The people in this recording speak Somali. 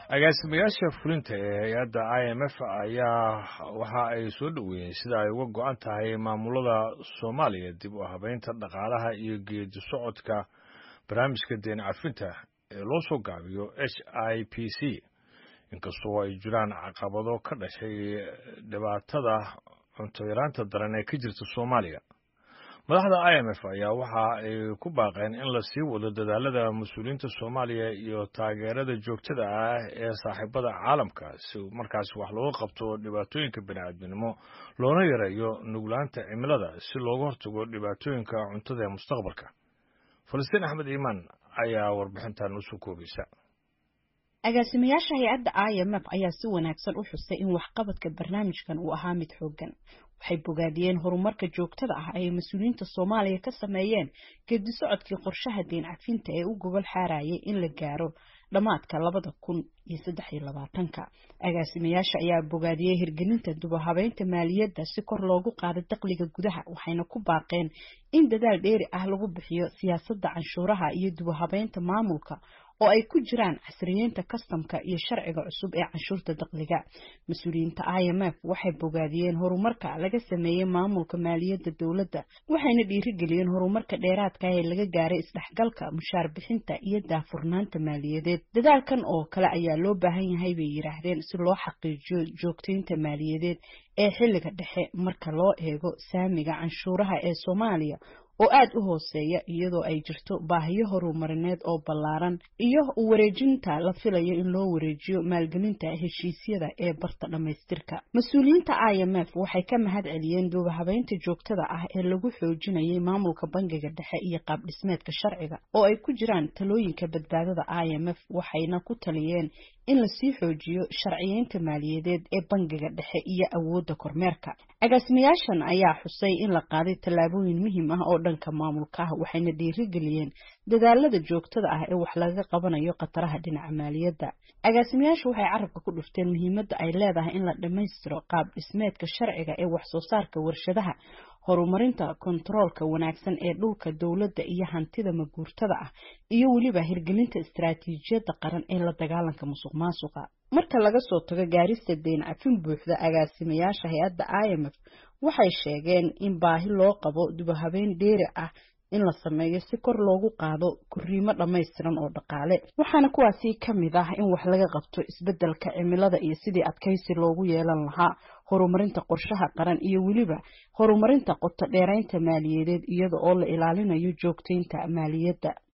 agaasimayaasha fulinta ee hay-adda i m f ayaa waxa ay soo dhoweeyeen sida ay uga go-an tahay maamulada soomaaliya dib u habeynta dhaqaalaha iyo geedi socodka barnaamijka deen cafinta ee loo soo gaabiyo h i p c inkastoo ay jiraan caqabado ka dhashay dhibaatada cunto yaraanta daran ee ka jirta soomaaliya madaxda i m f ayaa waxa ay ku baaqeen in la sii wado dadaalada mas-uuliyiinta soomaaliya iyo taageerada joogtada ah ee saaxiibada caalamka si markaas wax looga qabto dhibaatooyinka bini'aadminimo loona yareeyo nuglaanta cimilada si looga hortago dhibaatooyinka cuntada ee mustaqbalka falastiin axmed iimaan ayaa warbixintan usoo koobaysa agaasimayaasha hay-adda i m f ayaa si wanaagsan u xusay in waxqabadka barnaamijkan uu ahaa mid xoogan waxay bogaadiyeen horumarka joogtada ah ay mas-uuliyiinta soomaaliya ka sameeyeen geedi socodkii qorshaha deen cafinta ee u gobol xaarayay in la gaaro dhammaadka labada kun iyo saddex iyo labaatanka agaasimayaasha ayaa bogaadiyey hirgelinta dubahabeynta maaliyadda si kor loogu qaado dakhliga gudaha waxayna ku baaqeen in dadaal dheeri ah lagu bixiyo siyaasadda canshuuraha iyo dubahabeynta maamulka oo ay ku jiraan casriyeynta kastamka iyo sharciga cusub ee canshuurta dakhliga mas-uuliyiinta i m f waxay bogaadiyeen horumarka laga sameeyey maamulka maaliyadda dowladda waxayna dhiirigeliyeen horumarka dheeraadka ee laga gaaray isdhexgalka mushaar bixinta iyo daafurnaanta maaliyadeed dadaalkan oo kale ayaa loo baahan yahay bay yidhaahdeen si loo xaqiijiyo joogtaynta maaliyadeed ee xilliga dhexe marka loo eego saamiga canshuuraha ee soomaaliya oo aada u hooseeya iyadoo ay jirto baahiyo horumarineed oo ballaaran iyo wareejinta la filayo in loo wareejiyo maalgelinta heshiisyada ee barta dhammaystirka mas-uuliyiinta i m f waxay ka mahad celiyeen duubahabeynta joogtada ah ee lagu xoojinayay maamulka bangiga dhexe iyo qaab dhismeedka sharciga oo ay ku jiraan talooyinka badbaadada i m f waxayna ku taliyeen in lasii xoojiyo sharciyeynta maaliyadeed ee bangiga dhexe iyo awoodda kormeerka agaasimayaashan ayaa xusay in la qaaday tallaabooyin muhiim ah oo dhanka maamulka ah waxayna dhiirigeliyeen dadaalada joogtada ah ee wax laga qabanayo khataraha dhinaca maaliyadda agaasimayaashu waxay carabka ku dhufteen muhiimadda ay leedahay in la dhammaystiro qaab dhismeedka sharciga ee wax soo saarka warshadaha horumarinta kontaroolka wanaagsan ee dhulka dowladda iyo hantida maguurtada ah iyo weliba hirgelinta istaraatiijiyadda qaran ee la dagaalanka musuq maasuqa marka laga soo tago gaarista deyn cafin buuxda agaasimayaasha hay-adda i m f waxay sheegeen in baahi loo qabo dubahabeyn dheeri ah in la sameeyo si kor loogu qaado koriimo dhammaystiran oo dhaqaale waxaana kuwaasi ka mid ah in wax laga qabto isbeddelka cimilada iyo sidii adkaysi loogu yeelan lahaa horumarinta qorshaha qaran iyo weliba horumarinta qoto dheeraynta maaliyadeed iyada oo la ilaalinayo joogtaynta maaliyadda